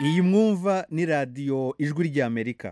iyi mwumva ni radiyo ijwi ry'amerika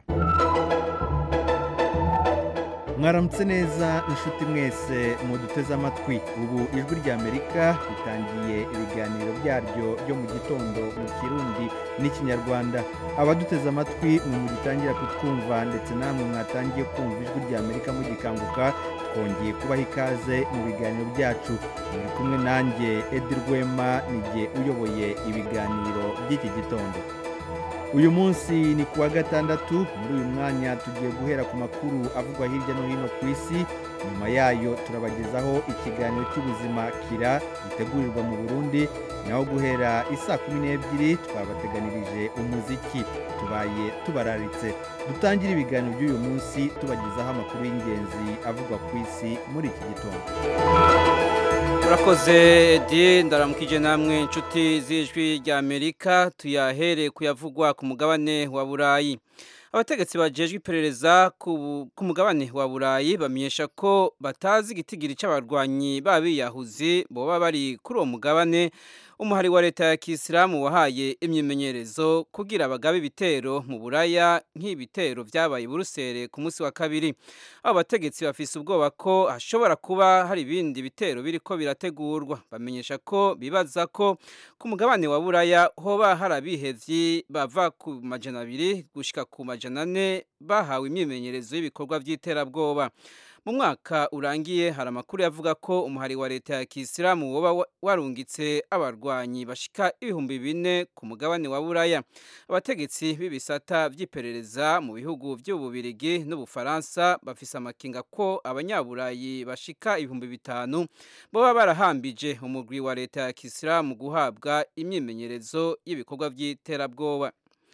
mwaramutse neza inshuti mwese muduteze amatwi ubu ijwi ry'amerika ritangiye ibiganiro byaryo byo mu gitondo mu kirundi n'ikinyarwanda abaduteze amatwi mwe mugitangira kutwumva ndetse namwe mwatangiye kumva ijwi ry'amerika mugikanguka twongeye kubaha ikaze mu biganiro byacu muri kumwe nanjye edi rwema nijye uyoboye ibiganiro by'iki gitondo uyu munsi ni kuwa gatandatu muri uyu mwanya tugiye guhera ku makuru avugwa hirya no hino ku isi nyuma yayo turabagezaho ikiganiro cy'ubuzima kira gitegurirwa mu burundi naho guhera isaa kumi n'ebyiri twabateganirije umuziki tubaye tubararitse dutangire ibiganiro by'uyu munsi tubagezaho amakuru y'ingenzi avugwa ku isi muri iki gitondo urakoze edi ndaramukije namwe inshuti z'ijwi rya amerika tuyahere kuyavugwa ku mugabane wa burayi abategetsi bajejwe iperereza ku mugabane wa burayi bamenyesha ko batazi igitigiri cy'abarwanyi b'abiyahuzi boba bari kuri uwo mugabane umuhari wa leta ya kisilamu wahaye imyimenyerezo kugira bagabe ibitero mu buraya nk'ibitero byabaye burusere ku munsi wa kabiri abo bategetsi bafise ubwoba ko hashobora kuba hari ibindi bitero biriko birategurwa bamenyesha ko bibaza ko ku mugabane wa buraya hoba hari abihevyi bava ku majana abiri gushika ku majana ane bahawe imyimenyerezo y'ibikorwa by'iterabwoba mu mwaka urangiye hari amakuru yavuga ko umuhari wa leta ya kisilamu woba warungitse abarwanyi bashika ibihumbi bine ku mugabane wa buraya abategetsi b'ibisata by'iperereza mu bihugu by'ububirigi n'ubufaransa bafise amakinga ko abanyaburayi bashika ibihumbi bitanu boba barahambije umugwi wa leta ya kisilamu guhabwa imyimenyerezo y'ibikorwa by'iterabwoba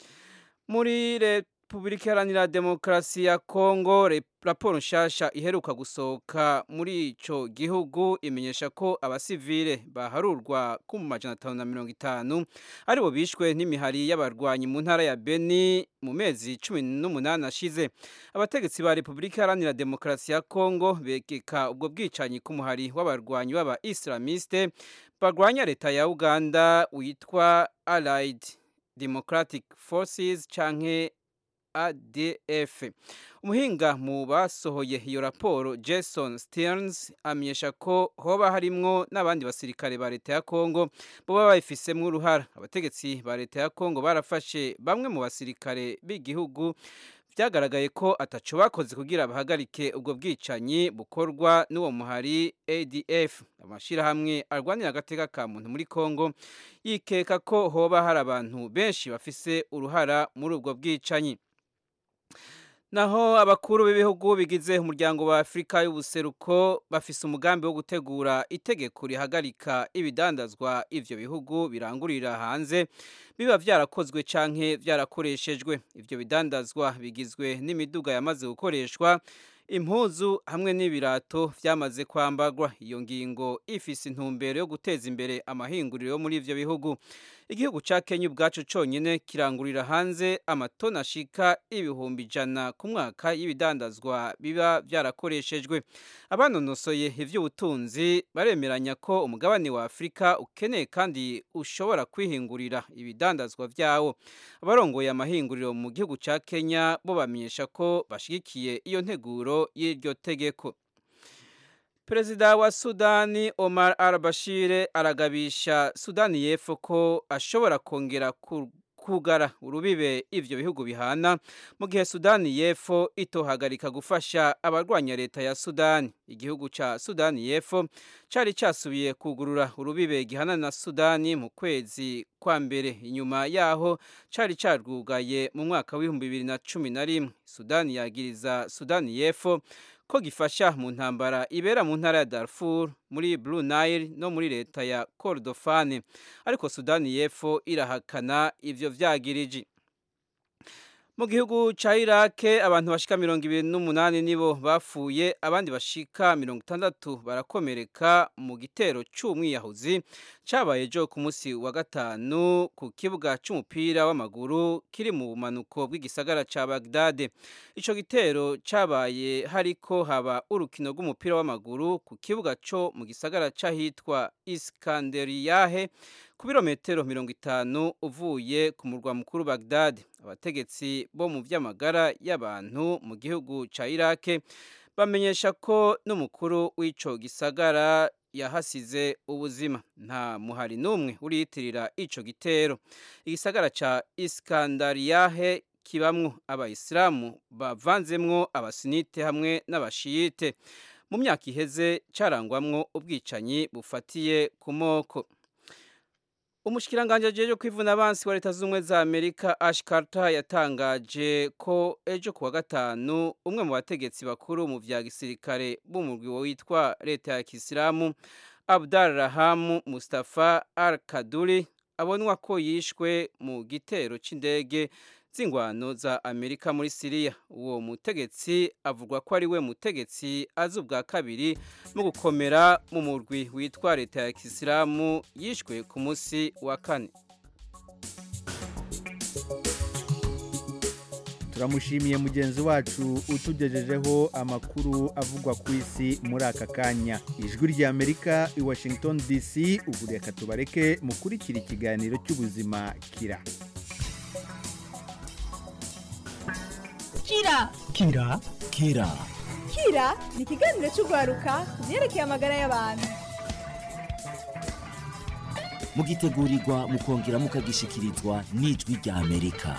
muri leta Repubulika Iharanira Demokarasi ya Kongo raporo nshasha iheruka gusohoka muri ico gihugu imenyesha ko abasivile baharurwa ku majana atanu na mirongo itanu aribo bishwe n'imihari y'abarwanyi mu ntara ya Beni mu mezi cumi n'umunani ashize abategetsi ba Repubulika Iharanira Demokarasi ya Kongo begeka ubwo bwicanyi ku muhari w'abarwanyi b'aba Islamiste barwanya leta ya Uganda witwa Allied Democratic Forces canke ADF. Umuhinga mu basohoye iyo raporo Jason Stearns amenyesha ko hoba harimwo n'abandi basirikare ba leta ya Kongo boba bayifisemwo uruhara. Abategetsi ba leta ya Kongo barafashe bamwe mu basirikare b'igihugu byagaragaye ko ataco bakoze kugira bahagarike ubwo bwicanyi bukorwa n'uwo muhari ADF amashirahamwe arwanira agateka ka muntu muri Kongo yikeka ko hoba hari abantu benshi bafise uruhara muri ubwo bwicanyi naho abakuru b'ibihugu bigize umuryango wa Afurika y'ubuseruko bafise umugambi wo gutegura itegeko rihagarika ibidandazwa ivyo bihugu birangurira hanze biba vyarakozwe canke vyarakoreshejwe ivyo bidandazwa bigizwe n'imiduga yamaze gukoreshwa impuzu hamwe n'ibirato vyamaze kwambagwa iyo ngingo ifise intumbero yo guteza imbere amahinguriro yo muri ivyo bihugu igihugu ca Kenya ubwaco conyene kirangurira hanze amatoni ashika ibihumbi ijana ku mwaka y'ibidandazwa biba vyarakoreshejwe abanonosoye ivy'ubutunzi baremeranya ko umugabane wa Afurika ukeneye kandi ushobora kwihingurira ibidandazwa vyawo abarongoye amahinguriro mu gihugu ca Kenya bo bamenyesha ko bashigikiye iyo nteguro y'iryo tegeko Perezida wa Sudani Omar al-Bashir aragabisha Sudani y'Epfo ko ashobora kongera kugara urubibe ivyo bihugu bihana mu gihe Sudani y'Epfo itohagarika gufasha abarwanya leta ya Sudani igihugu ca Sudani y'Epfo cari casubiye kugurura urubibe gihana na Sudani mu kwezi kwa mbere inyuma yaho cari carwugaye mu mwaka w'ibihumbi bibiri na cumi na rimwe Sudani yagiriza Sudani y'Epfo ko gifasha mu ntambara ibera mu ntara ya Darfur muri Blue Nile no muri leta ya Kordofane ariko Sudani y'Epfo irahakana ivyo vyagiriji mu gihugu ca Iraq abantu bashika mirongo ibiri n'umunani nibo bapfuye abandi bashika mirongo itandatu barakomereka mu gitero c'umwiyahuzi cyabaye ejo ku munsi wa gatanu ku kibuga cy'umupira w'amaguru kiri mu bumanuko bw'igisagara cya bagdade icyo gitero cyabaye hariko haba urukino rw'umupira w'amaguru ku kibuga cyo mu gisagara cy'ahitwa iskanderiyahe ku birometero mirongo itanu uvuye ku murwa mukuru bagdade abategetsi bo mu by'amagara y'abantu mu gihugu cya irake bamenyesha ko n'umukuru w'icyo gisagara yahasize ubuzima nta muhari n'umwe uriyitirira icyo gitero igisagara cya iskandariyahe kibamwo abayisilamu bavanzemwo abasinite hamwe n'abashiyite mu myaka iheze cyarangwamwo ubwicanyi bufatiye ku moko umushikiranganje ajeje kwivuna abansi wa leta z'ubumwe za amerika ash carter yatangaje ko ejo kuwa gatanu umwe mu bategetsi bakuru mu vya gisirikare b'umurwi witwa leta ya kisilamu abdal rahamu mustafa al kaduri abonwa ko yishwe mu gitero c'indege z'ingwano za amerika muri siriya uwo mutegetsi avugwa ko ari we mutegetsi azi ubwa kabiri mu gukomera mu murwi witwa leta ya kisilamu yishwe ku munsi wa kane turamushimiye mugenzi wacu utugejejeho amakuru avugwa ku isi muri aka kanya ijwi ry'amerika i washington dc ubu reka tubareke mukurikira ikiganiro cy'ubuzima kira kira kira kira kira ni ikiganiro cy'urwaruka ku byerekeye amagara y'abantu mugitegurirwa mukongera mukagishikirizwa n'ijwi rya amerika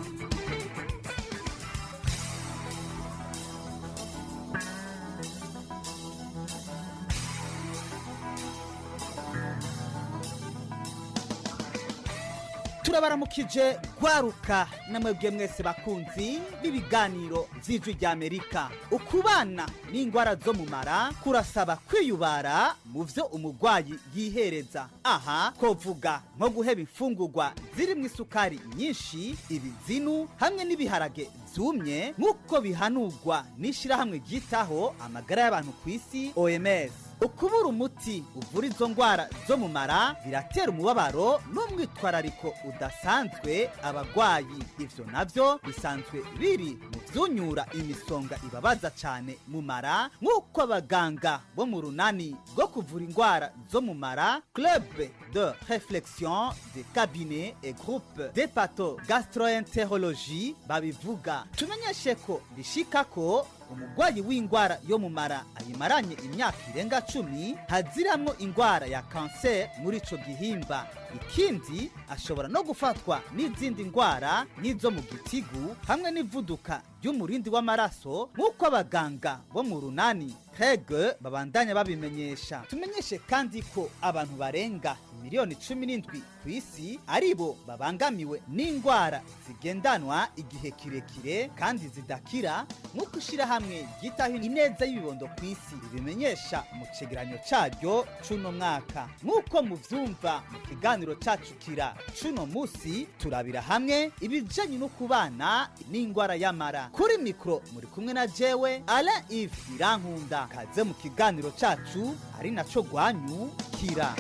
turabaramukije gwaruka namwebwe mwese bakunzi b'ibiganiro vy'ijwi rya amerika ukubana n'ingwara zo mu mara kurasaba kwiyubara mu vyo umugwayi yihereza aha twovuga nko guheba imfungurwa zirimwo isukari nyinshi ibizinu hamwe n'ibiharage vyumye nk'uko bihanurwa n'ishirahamwe ryitaho amagara y'abantu ku isi oms ukubura umuti uvura izo ndwara zo mu mara biratera umubabaro n'umwitwarariko udasanzwe abagwayi ivyo navyo bisanzwe biri mu vyunyura imisonga ibabaza cane mu mara nk'uko abaganga bo mu runani rwo kuvura indwara zo mu mara club de réflexion de cabinet et groupe de pato gastroenterologie babivuga tumenyeshe ko bishika ko umugwayi w'indwara yo mu mara ayimaranye imyaka irenga cumi haziramwo indwara ya kanseri muri ico gihimba ikindi ashobora no gufatwa n'izindi ndwara nk'izo mu gitigu hamwe n'ivuduka ry'umurindi w'amaraso nk'uko abaganga bo mu runani hege babandanya babimenyesha tumenyeshe kandi ko abantu barenga miliyoni cumi n'indwi ku isi ari bo babangamiwe n'indwara zigendanwa igihe kirekire kandi zidakira nk'uko ishyirahamwe ryitaho ineza y'ibibondo ku isi ribimenyesha mu cegeranyo caryo c'uno mwaka nk'uko muvyumva mu kiganiro cacu kira c'uno musi turabira hamwe ibijanye no kubana n'indwara y'amara kuri mikoro muri kumwe na jewe ala ive irankunda kaze mu kiganiro cacu ari naco gwanyu kira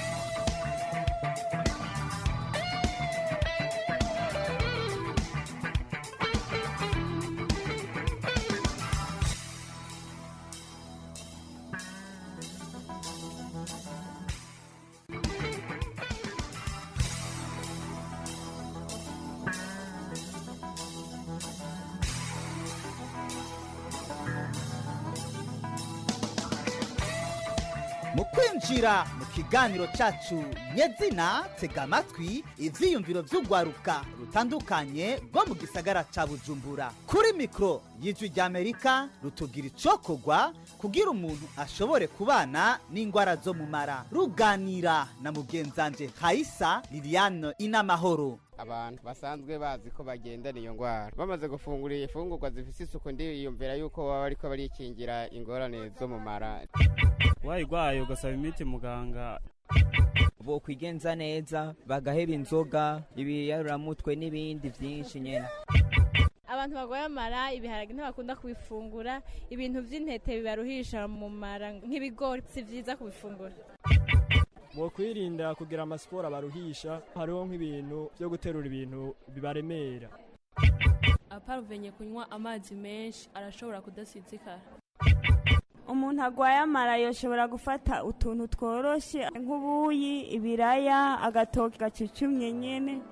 mu kwinjira mu kiganiro cacu nyezina tega amatwi ivyiyumviro vy'urwaruka rutandukanye rwo mu gisagara ca bujumbura kuri mikoro y'ijwi ry'amerika rutugira icokorwa kugira umuntu ashobore kubana n'indwara zo mu mara ruganira na mugenzanje hayisa liliane inamahoro abantu basanzwe bazi ko bagendana iyo ndwara bamaze gufungura ifungurwa zifite isuku ndiyumvira yuko baba bariko barikingira ingorane zo mu mara wayigwaye ugasaba imiti muganga bokwigenza neza bagaheba inzoga ibiyaruramutwe n'ibindi byinshi nyine abantu barwaye amara ibiharage ntibakunda kubifungura ibintu by'intete bibaruhisha mu mara nk'ibigori si byiza kubifungura bokwirinda kugira amasiporo abaruhisha hariho nk'ibintu byo guterura ibintu bibaremera aparuvenye kunywa amazi menshi arashobora kudasinzikara umuntu agwaye amara yoshobora gufata utuntu tworoshye nk'ubuyi ibiraya agatoki gacucumye nyene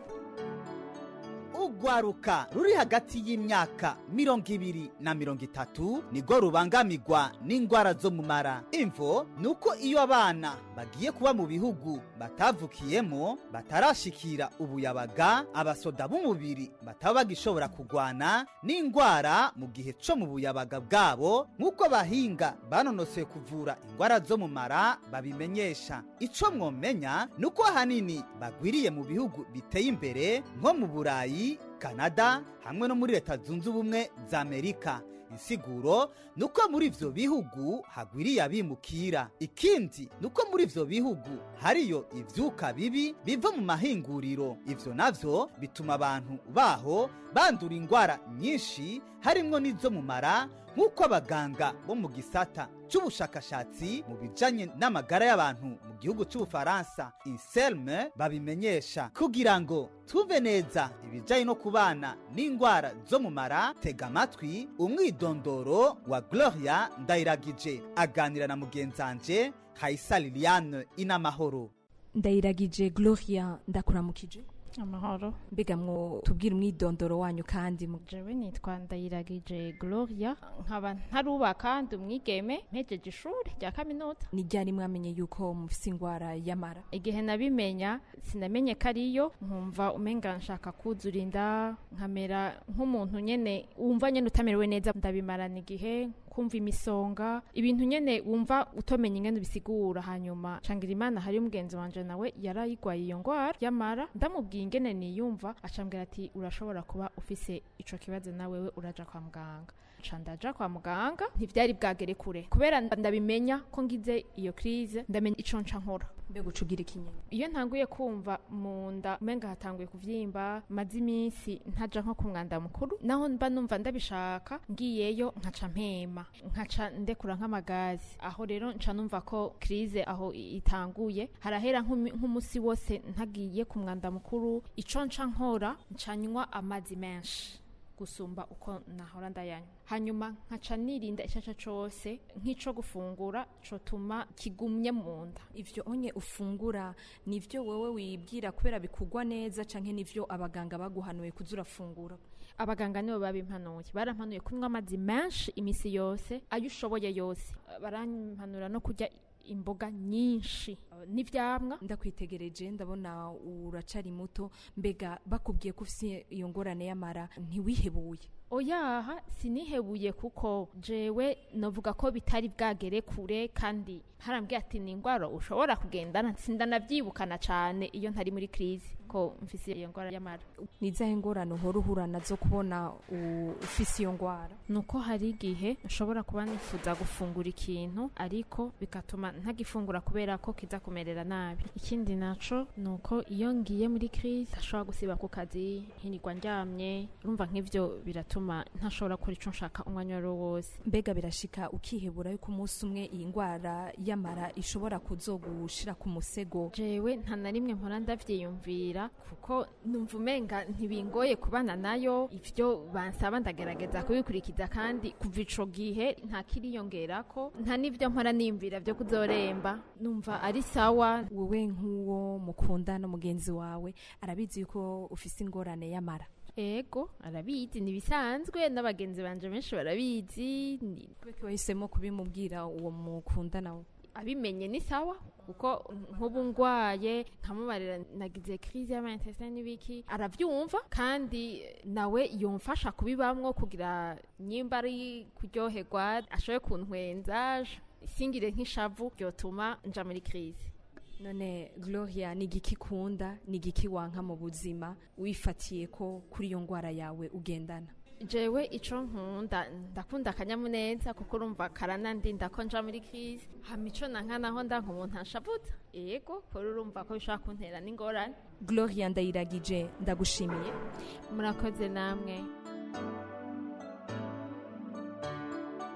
urwaruka ruri hagati y'imyaka mirongo ibiri na mirongo itatu nirwo rubangamirwa n'indwara zo mu mara imvo ni uko iyo abana bagiye kuba mu bihugu batavukiyemo batarashikira ubuyabaga abasoda b'umubiri bataba bagishobora kurwana n'indwara mu gihe co mu buyabaga bwabo nk'uko abahinga banonosoye kuvura indwara zo mu mara babimenyesha ico mwomenya ni uko ahanini bagwiriye mu bihugu biteye imbere nko mu burayi kanada hamwe no muri leta zunze ubumwe za amerika insiguro ni uko muri ivyo bihugu hagwiriye abimukira ikindi ni uko muri ivyo bihugu hariyo ivyuka bibi biva mu mahinguriro ivyo navyo bituma abantu baho bandura indwara nyinshi harimwo n'izo mu mara nk'uko abaganga bo mu gisata c'ubushakashatsi mu bijanye n'amagara y'abantu mu gihugu c'ubufaransa inselme babimenyesha kugira ngo tuve neza ibijanye no kubana n'indwara zo mu mara tega amatwi umwidondoro wa gloria ndayiragije aganira na mugenzanje kaisa liliane inamahoro ndayiragije gloria ndakuramukije amahoro mbega mwo tubwire umwidondoro wanyu kandi mu jewe nitwa ndayiragije gloria nkaba ntarubaka ndi umwigeme mpejeje ishuri rya kaminuza ni ryari mwamenye yuko mufise ingwara y'amara igihe nabimenya sinamenye ko ariyo nkumva umenga nshaka kuzura inda nkamera nk'umuntu nyene wumva nyene utamerewe neza ndabimarana igihe kumva imisonga ibintu nyene wumva utomenya ingene bisigura hanyuma cangira imana hari umugenzi wanje nawe yarayigwaye iyo ngwara y'amara ndamubwiye ingene niyumva acambwira ati urashobora kuba ufise ico kibazo nawewe uraja kwa muganga ca ndaja kwa muganga ntivyari bwagere kure kubera ndabimenya ko ngize iyo crise ndamenya ico nca nkora mbega ucugira ikinyene iyo ntanguye kumva mu nda umenga hatanguye kuvyimba maze iminsi ntaja nko ku mwanda mukuru naho mba numva ndabishaka ngiyeyo nkaca mpema nkaca ndekura nk'amagazi aho rero nca numva ko crise aho itanguye harahera nk'umusi wose ntagiye ku mwanda mukuru ico nca nkora nca nywa amazi menshi gusumba uko nahora ndayanywa hanyuma nkaca nirinda icaca cose nk'ico gufungura cotuma kigumye mu nda ivyo onye ufungura nivyo wewe wibwira kubera bikugwa neza canke nivyo abaganga baguhanuye kuza urafungura abaganga nibo babimpanuye barampanuye kunywa amazi menshi imisi yose ayo ushoboye yose barampanura no kurya imboga nyinshi n'ivyamwa ndakwitegereje ndabona uracari muto mbega bakubwiye ko ufise iyo ngorane y'amara ntiwihebuye oyaha sinihebuye kuko jewe novuga ko bitari bwagere kure kandi harambwiye ati ni ingwara ushobora kugendana sindanavyiibukana cane iyo ntari muri crise ko mfise iyo ngwara y'amara ni izahe ngorane uhora uhura nazo kubona ufise iyo ngwara nuko hari igihe nshobora kuba nifuza gufungura ikintu ariko bigatuma ntagifungura kubera ko kiza kumerera nabi ikindi naco nuko iyo ngiye muri crise ntashobora gusiba ku kazi nkirirwa ndyamye urumva nk'ivyo biratuma ntashobora gukora ico nshaka umwanya wari wose mbega birashika ukihebura yuko umunsi umwe iyi ngwara y'amara ishobora kuzogushira ku musego jewe nta na rimwe mpora ndavyiyumvira kuko numva umenga ntibingoye kubana nayo ivyo bansaba ndagerageza kubikurikiza kandi kuva ico gihe nta kiriyongerako nta n'ivyo mpora niyumvira vyo kuzoremba numva ari sawa wowe nk'uwo mukunda no mugenzi wawe arabizi yuko ufise ingorane y'amara ego arabizi nibisanzwe n'abagenzi banje benshi barabizi kubera wahisemo kubimubwira uwo mukunda nawe abimenye ni sawa kuko nk'ubu ngwaye nkamubarira nagize crise y'amantestin n'ibiki aravyumva kandi nawe yomfasha kubibamwo kugira nyimba ari kuryoherwa ashoboye kuntwenza singire nk'ishavu ryotuma nja muri crise none gloria ni igiki kunda ni igiki wanka mu buzima wifatiye ko kuri iyo ngwara yawe ugendana jewe ico nkunda ndakunda akanyamuneza kuko urumva karanandinda ko nja muri crise hama ico nanka naho ndanka umuntu anshavuza yego kuri urumva ko bishobora kuntera n'ingorane gloria ndayiragije ndagushimiye murakoze namwe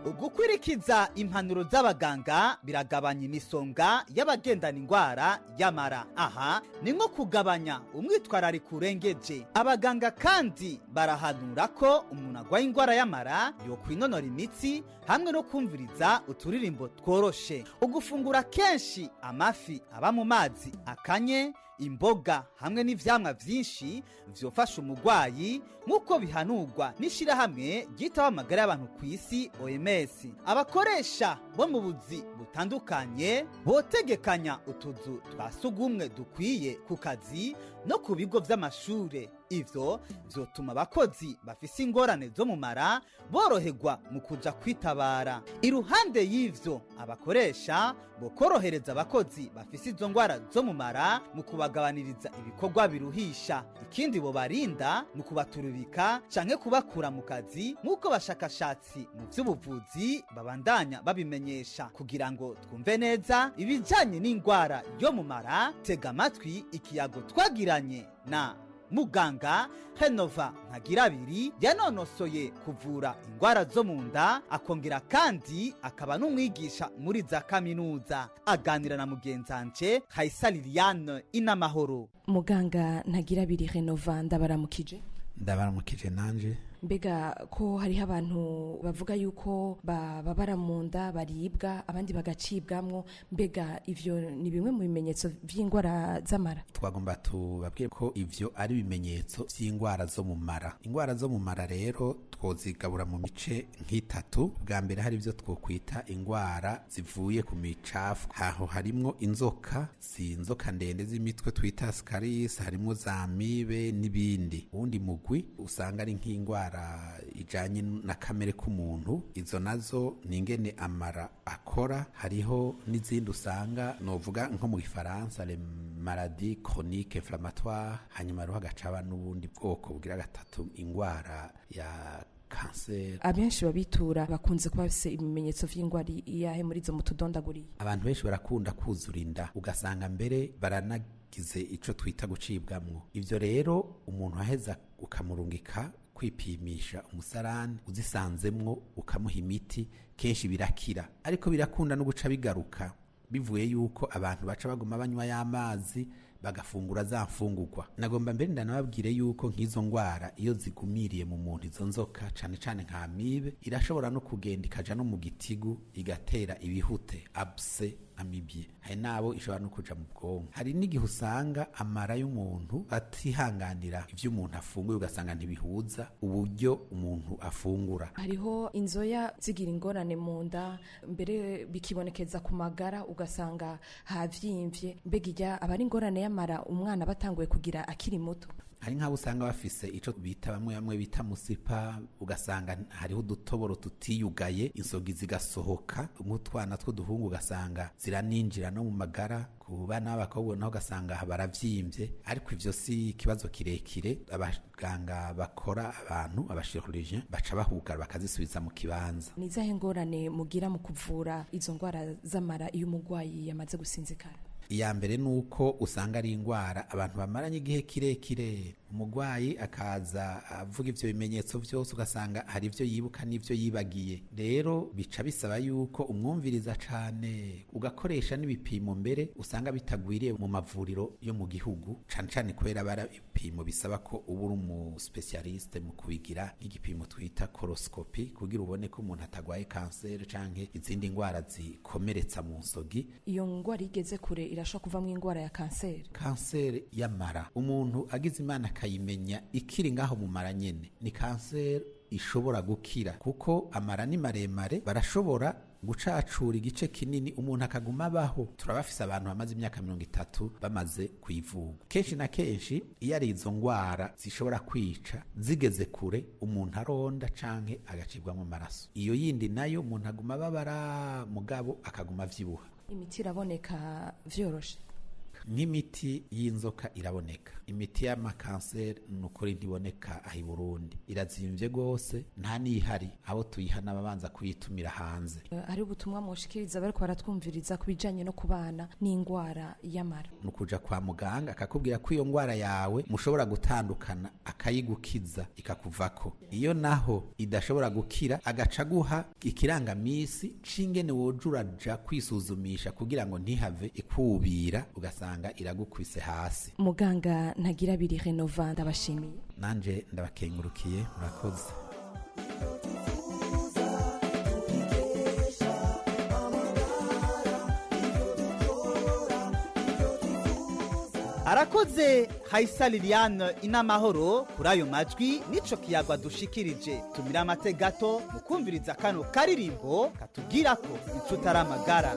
ugukwirikiza impanuro z'abaganga biragabanya imisonga y'abagendana indwara y'amara aha ni nko kugabanya umwitwarariko urengeje abaganga kandi barahanura ko umuntu arwaye indwara y'amara yokwinonora imitsi hamwe no kumviriza uturirimbo tworoshe ugufungura kenshi amafi aba mu mazi akanye imboga hamwe n'ivyamwa vyinshi vyofasha umugwayi nk'uko bihanurwa n'ishirahamwe ryitaho amagara y'abantu ku isi OMS abakoresha bo mu buzi butandukanye botegekanya utuzu twa sugumwe dukwiye ku kazi no ku bigo vy'amashure ivyo vyotuma abakozi bafise ingorane zo mu mara boroherwa mu kuja kwitabara iruhande y'ivyo abakoresha bokorohereza abakozi bafise izo ngwara zo mu mara mu kubagabaniriza ibikorwa biruhisha ikindi bobarinda ni ukubaturubika canke kubakura mu kazi nk'uko bashakashatsi mu vy'ubuvuzi babandanya babimenyesha kugira ngo twumve neza ibijanye n'indwara yo mu mara tega amatwi ikiyago twagiranye na muganga henova ntagirabiri yanonosoye kuvura indwara zo mu nda akongera kandi akaba n'umwigisha muri za kaminuza aganira na mugenzanje hayisa liliane inamahoro muganga ntagirabiri renova ndabaramukije ndabaramukije nanje mbega ko hariho abantu bavuga yuko bababara mu nda baribwa abandi bagacibwamwo mbega ivyo ni bimwe mu bimenyetso vy'indwara z'amara twagomba tubabwire ko ivyo ari ibimenyetso vy'indwara zo mu mara indwara zo mu mara rero twozigabura mu mice nk'itatu bwa mbere hari ivyo twokwita indwara zivuye ku micafu aho harimwo inzoka si inzoka ndende z'imitwe twita scaris harimwo za mibe n'ibindi uwundi mugwi usanga ari nk'indwara ijanye na kamere k'umuntu izo nazo ni ingene amara akora hariho n'izindi usanga novuga nko mu gifaransa le maladie chronique inflammatoire hanyuma hariho hagacaba n'ubundi bwoko bugira gatatu indwara ya kanseri abenshi babitura bakunze kuba bafise ibimenyetso vy'indwara iyahe muri izo mutudondaguriye abantu benshi barakunda kuzura inda ugasanga mbere baranagize ico twita gucibwamwo ivyo rero umuntu aheza ukamurungika kwipimisha umusarani uzisanzemwo ukamuha imiti kenshi birakira ariko birakunda no guca bigaruka bivuye yuko abantu baca baguma banywa y'amazi bagafungura za mfungurwa nagomba mbere ndanababwire yuko nk'izo ndwara iyo zigumiriye mu muntu izo nzoka cane cane nka amibe irashobora no kugenda ikaja no mu gitigu igatera ibihute abse amibye hari nabo ishobora no kuja mu bwonko hari n'igihe usanga amara y'umuntu atihanganira ivyo umuntu afunguye ugasanga ntibihuza uburyo umuntu afungura hariho inzoya zigira ingorane mu nda mbere bikibonekeza ku magara ugasanga havyimvye mbega irya aba ari ingorane y'amara umwana batanguye kugira akiri muto hari nk'abo usanga bafise ico bita bamwe bamwe bita musipa ugasanga hariho udutoboro tutiyugaye insogi zigasohoka nk'utwana tw'uduhungu ugasanga ziraninjira no mu magara ku bana b'abakobwa naho ugasanga baravyimbye ariko ivyo si ikibazo kirekire abaganga bakora abantu abashirurgien baca bahugara bakazisubiza mu kibanza ni izahe ngorane mugira mu kuvura izo ndwara z'amara iyo umurwayi yamaze gusinzikara iya mbere ni uko usanga ari indwara abantu bamaranye igihe kirekire umurwayi akaza avuga ivyo bimenyetso vyose ugasanga hari ivyo yibuka n'ivyo yibagiye rero bica bisaba yuko umwumviriza cane ugakoresha n'ibipimo mbere usanga bitagwiriye mu mavuriro yo mu gihugu cane cane kubera bara ibipimo bisaba ko uba uri umuspecialiste mu kubigira nk'igipimo twita korosikopi kugira ubone ko umuntu atagwaye kanseri canke izindi ndwara zikomeretsa mu nsogi iyo ngwara igeze kure irashobora kuvamwo ingwara ya kanseri kanseri y'amara umuntu agize imana akayimenya ikiri ngaho mu mara nyene ni kanseri ishobora gukira kuko amara ni maremare barashobora gucacura igice kinini umuntu akaguma abaho turabafise abantu bamaze imyaka mirongo itatu bamaze kuyivuga kenshi na kenshi iyo ari izo ngwara zishobora kwica zigeze kure umuntu aronda canke agacibwamo amaraso iyo yindi nayo umuntu aguma ababara mugabo akaguma avyibuha imiti iraboneka vyoroshe nk'imiti y'inzoka iraboneka imiti y'amakanseri ni ukuri ntiboneka aha i burundi irazimvye rwose nta n'ihari abo tuyiha n'ababanza kuyitumira hanze hari ubutumwa mushikiriza bariko baratwumviriza ku bijanye no kubana n'ingwara y'amara ni ukuja kwa muganga akakubwira ko iyo ngwara yawe mushobora gutandukana akayigukiza ikakuvako iyo naho idashobora gukira agaca aguha ikirangamisi c'ingene woja uraja kwisuzumisha kugira ngo ntihave ikubira ugasanga iragukubise hasi muganga ntagira abiri renova ndabashimiye nanje ndabakengurukiye murakoze arakoze hayisa liliane inamahoro kuri ayo majwi n'ico kiyagwa dushikirije tumira amate gato mu kumviriza kano karirimbo katubwira ko inshuti ari amagara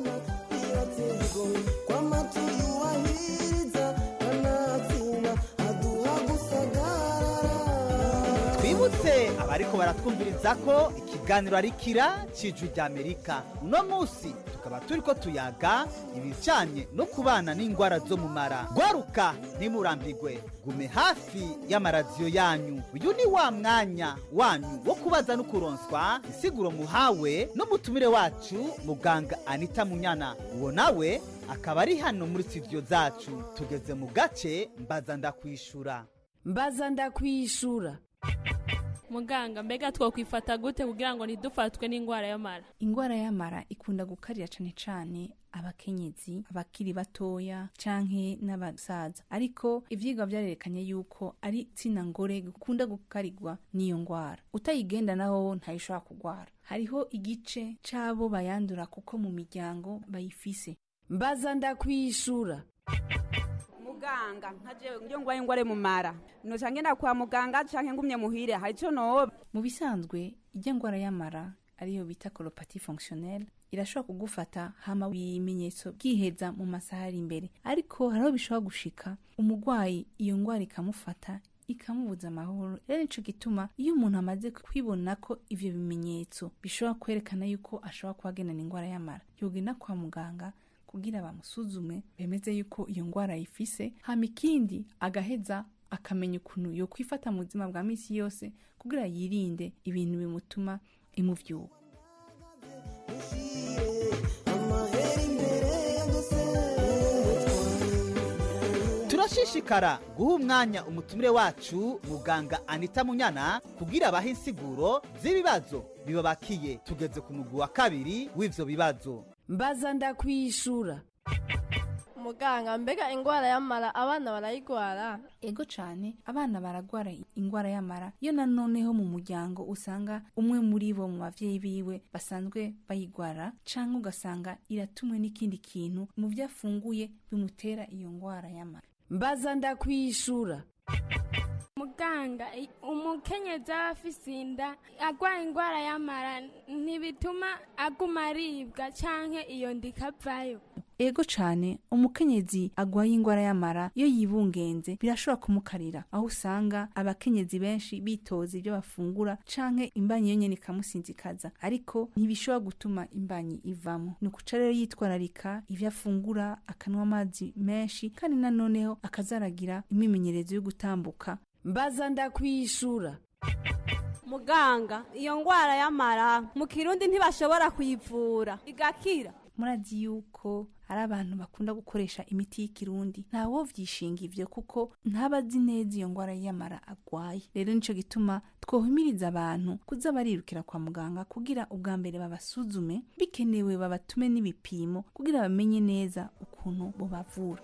twibutse abariko baratwumviriza ko ikiganiro ari kira cijwi rya amerika uno munsi tukaba turiko tuyaga ibijanye no kubana n'ingwara zo mu mara gwaruka ntimurambigwe gume hafi y'amaradiyo yanyu uyu ni wa mwanya wanyu wo kubaza no kuronswa insiguro muhawe n'umutumire wacu muganga anita munyana uwo nawe akaba ari hano muri studio zacu tugeze mu gace mbaza ndakwishura mbaza ndakwishura muganga mbega twakwifata gute kugira ngo ntidufatwe n'indwara y'amara ingwara y'amara ikunda gukarira cane cane abakenyezi abakiri batoya canke n'abasaza ariko ivyigwa vyarerekanye yuko ari tsina ngore gukunda gukarirwa n'iyo ngwara utayigenda naho ntayishobora kugwara hariho igice c'abo bayandura kuko mu miryango bayifise mbaza ndakwishura muganga nkaje ngiyo ngwaye ngware mu mara noca ngenda kwa muganga canke ngumye muhire hari ico noba mu bisanzwe ijya ngwara y'amara ariyo bita colopathie fonctionnelle irashobora kugufata hama ibimenyetso byiheza mu masaha ari imbere ariko hariho bishobora gushika umurwayi iyo ngwara ikamufata ikamubuza amahoro rero nico gituma iyo umuntu amaze kwibona ko ivyo bimenyetso bishobora kwerekana yuko ashobora kuba agendana ingwara y'amara yogenda kwa muganga kugira bamusuzume bemeze yuko iyo ngwara ayifise hama ikindi agaheza akamenya ukuntu yo kwifata mu buzima bwa misi yose kugira yirinde ibintu bimutuma imuvyuka turashishikara guha umwanya umutumire wacu muganga anita munyana kugira abahe insiguro z'ibibazo bibabakiye tugeze ku mugwi wa kabiri w'ivyo bibazo mbaza ndakwishura muganga mbega ingwara y'amara abana barayigwara ego cane abana baragwara ingwara y'amara iyo nanoneho mu muryango usanga umwe muri bo mu bavyeyi biwe basanzwe bayigwara canke ugasanga iratumwe n'ikindi kintu mu vyo afunguye bimutera iyo ngwara y'amara mbaza ndakwishura muganga umukenyezi aba afise inda agwaye ingwara y'amara ntibituma aguma aribwa canke iyo nda ikavayo ego cane umukenyezi agwaye ingwara y'amara iyo yibungenze birashobora kumukarira aho usanga abakenyezi benshi bitoza ibyo bafungura canke imbanyi yo nyene ikamusinzikaza ariko ntibishobora gutuma imbanyi ivamo ni ukuca rero yitwararika ivyo afungura akanwa amazi menshi kandi nanoneho akazaragira imimenyerezo yo gutambuka mbaza ndakwishura muganga iyo ngwara y'amara mu kirundi ntibashobora kuyivura igakira murazi yuko hari abantu bakunda gukoresha imiti y'ikirundi ntawo vyishinga ivyo kuko ntabazi neza iyo ngwara y'amara agwaye rero nico gituma twohimiriza abantu kuza barirukira kwa muganga kugira ubwa mbere babasuzume bikenewe babatume n'ibipimo kugira bamenye neza ukuntu bobavura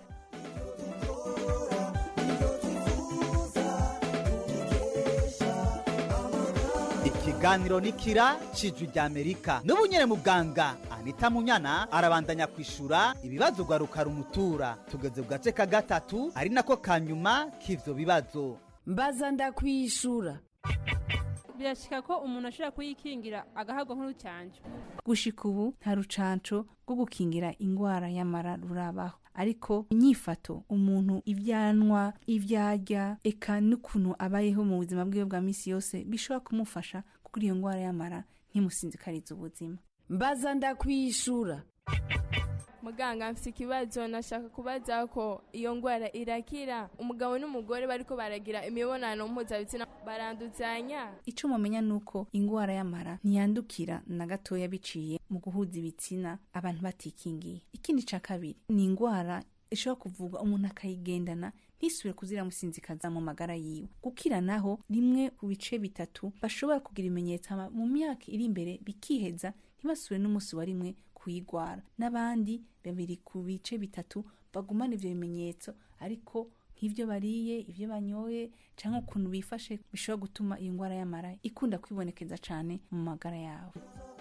ikiganiro ni kira cijwi rya amerika n'ubu nyene muganga anita munyana arabandanya kwishura ibibazo gwaruka rumutura tugeze ku gace ka gatatu ari nako ka nyuma k'ivyo bibazo mbaza ndakwishura birashika ko umuntu ashobora kuyikingira agahabwa nk'urucanco gushika ubu nta rucanco rwo gukingira ingwara y'amara rurabaho ariko inyifato umuntu ivyanwa ivyarya eka n'ukuntu abayeho mu buzima bwiwe bwa misi yose bishobora kumufasha kugira iyo ngwara y'amara ntimusinzikarize ubuzima mbaza ndakwishura muganga mfite ikibazo nashaka kubaza ko iyo ndwara irakira umugabo n'umugore bariko baragira imibonano mpuzabitsina baranduzanya icyo mumenya ni uko indwara y'amara ntiyandukira na gatoya biciye mu guhuza ibitsina abantu batikingiye ikindi cya kabiri ni indwara ishobora kuvugwa umuntu akayigendana ntisubire kuziramusinzikaza mu magara yiwe gukira naho rimwe ku bice bitatu bashobora kugira ibimenyetso hama mu myaka iri imbere bikiheza ntibasubire n'umunsi wa rimwe kuyigwara n'abandi babiri ku bice bitatu bagumana ivyo bimenyetso ariko nk'ivyo bariye ivyo banyoye canke ukuntu bifashe bishobora gutuma iyo ndwara y'amara ikunda kwibonekeza cane mu magara yabo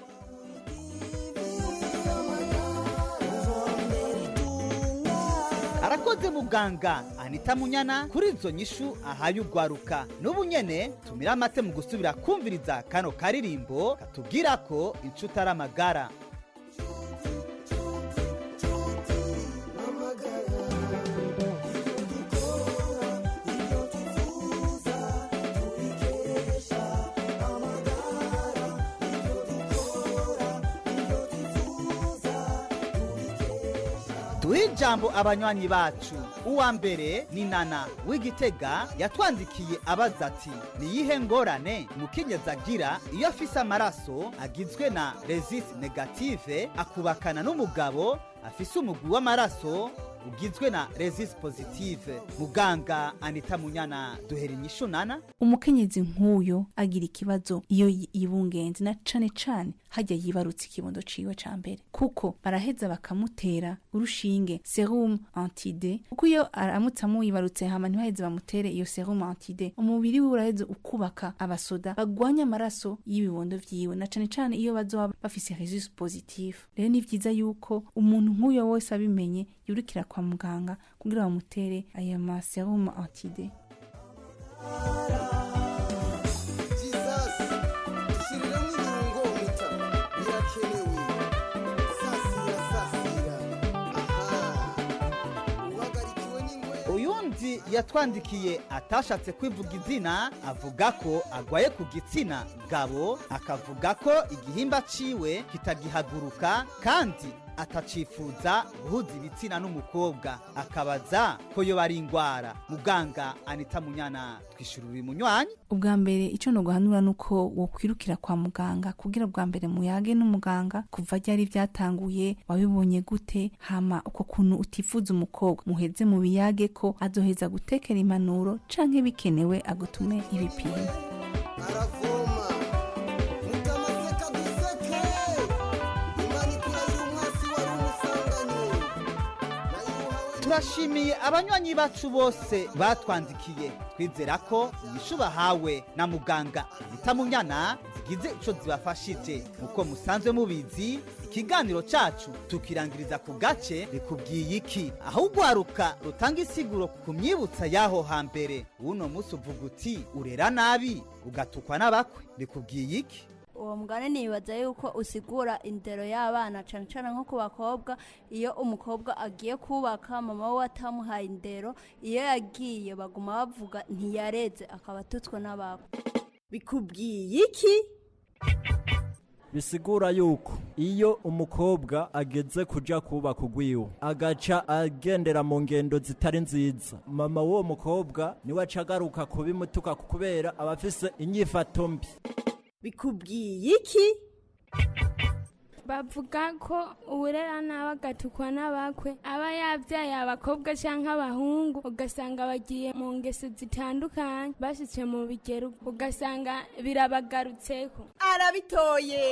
arakoze muganga anita munyana kuri izo nyishu ahaye ugwaruka n'ubu nyene tumira amate mu gusubira kumviriza kano karirimbo katubwira ko inshuti ari amagara duhe ijambo abanywanyi bacu uwa mbere ni nana w'igitega yatwandikiye abaza ati niyihe ngorane umukenyezi agira iyo afise amaraso agizwe na resist negative akubakana n'umugabo afise umugwi w'amaraso ugizwe na resist positive muganga anita munyana duhera inyishu nana umukenyezi nk'uyo agira ikibazo iyo yi- yibungenze na cane cane hajya yibarutse ikibondo ciwe ca mbere kuko baraheza bakamutera urushinge serum antide kuko iyo aramutse amuyibarutse hama ntibaheze bamutere iyo serum antide umubiri wiwe uraheza ukubaka abasoda bagwanya amaraso y'ibibondo vyiwe na cane cane iyo bazoba bafise resist positive rero ni vyiza yuko umuntu nk'uyo wese abimenye yurikira kwa muganga kugira bamutere ayo ma serum antide uyundi yatwandikiye atashatse kwivuga izina avuga ko agwaye ku gitsina gabo akavuga ko igihimba ciwe kitagihaguruka kandi atacifuza guhuza ibitsina n'umukobwa akabaza ko yo bari ingwara muganga anita munyana twishura uri munywanyi ubwa mbere icyo noguhanura ni uko wokwirukira kwa muganga kugira bwa mbere muyage n'umuganga kuva ryari byatanguye wabibonye gute hama uko kuntu utifuza umukobwa muheze mu biyage ko azoheza gutekera impanuro canke bikenewe agutume ibipimo turashimiye abanywanyi bacu bose batwandikiye twizera ko inyishu bahawe na muganga anita munyana zigize ico zibafashije uko musanzwe mubizi ikiganiro cacu tukirangiriza ku gace rikubwiye iki aho ugwaruka rutanga isiguro ku myibutsa y'aho hambere uno munsi uvuga uti urera nabi ugatukwa n'abakwe rikubwiye iki uwo mugani nibaza yuko usigura indero y'abana cyane cyane nko ku bakobwa iyo umukobwa agiye kubaka mama we atamuhaye indero iyo yagiye baguma bavuga ntiyareze akaba atutswe n'ababo bikubwiye iki bisigura yuko iyo umukobwa ageze kuja kubaka ugwiwe agaca agendera mu ngendo zitari nziza mama w'uwo mukobwa niwe aca agaruka kubimutuka kubera aba afise inyifato mbi bikubwiye iki bavuga ko uburera nabi agatukwa n'abakwe aba yabyaye abakobwa cyangwa abahungu ugasanga bagiye mu ngeso zitandukanye bashyitse mu bigero ugasanga birabagarutseho arabitoye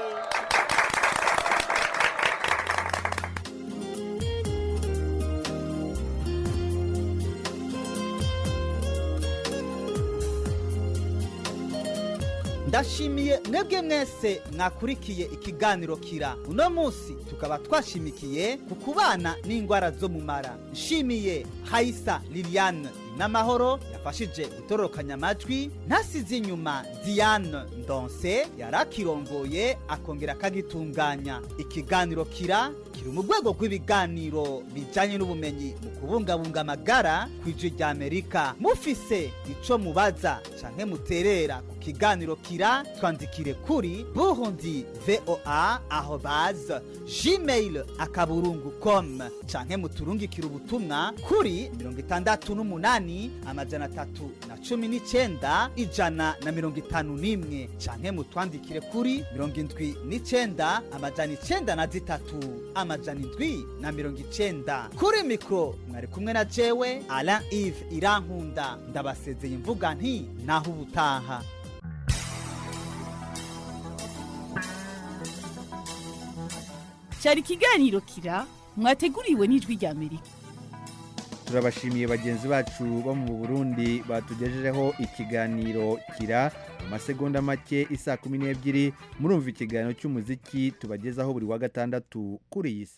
ndashimiye mwebwe mwese mwakurikiye ikiganiro kira uno munsi tukaba twashimikiye ku kubana n'indwara zo mu mara nshimiye hayisa liliane n'amahoro yafashije gutororokanya amajwi ntasize inyuma diane ndonse yari akirongoye akongera akagitunganya ikiganiro kira kiri mu rwego rw'ibiganiro bijyanye n'ubumenyi mu kubungabunga amagara ku ijwi rya amerika mufise ico mubaza canke muterera ku kiganiro kira twandikire kuri burundi voa aho baza gmail akaburungu com canke muturungikire ubutumwa kuri mirongo itandatu n'umunani amajana atatu na cumi n'icenda ijana na mirongo itanu n'imwe canke mutwandikire kuri mirongo indwi n'icenda amajana icenda na zitatu amajana indwi na mirongo icenda kuri mikoro mwari kumwe na jewe alain ive irankunda ndabasezeye mvuga nti naho ubutaha cyari ikiganiro kira mwateguriwe n'ijwi rya amerika turabashimiye bagenzi bacu bo mu burundi batugejejeho ikiganiro kira mu masegonda make isa kumi n'ebyiri murumva ikiganiro cy'umuziki tubagezaho buri wa gatandatu kuri iyi si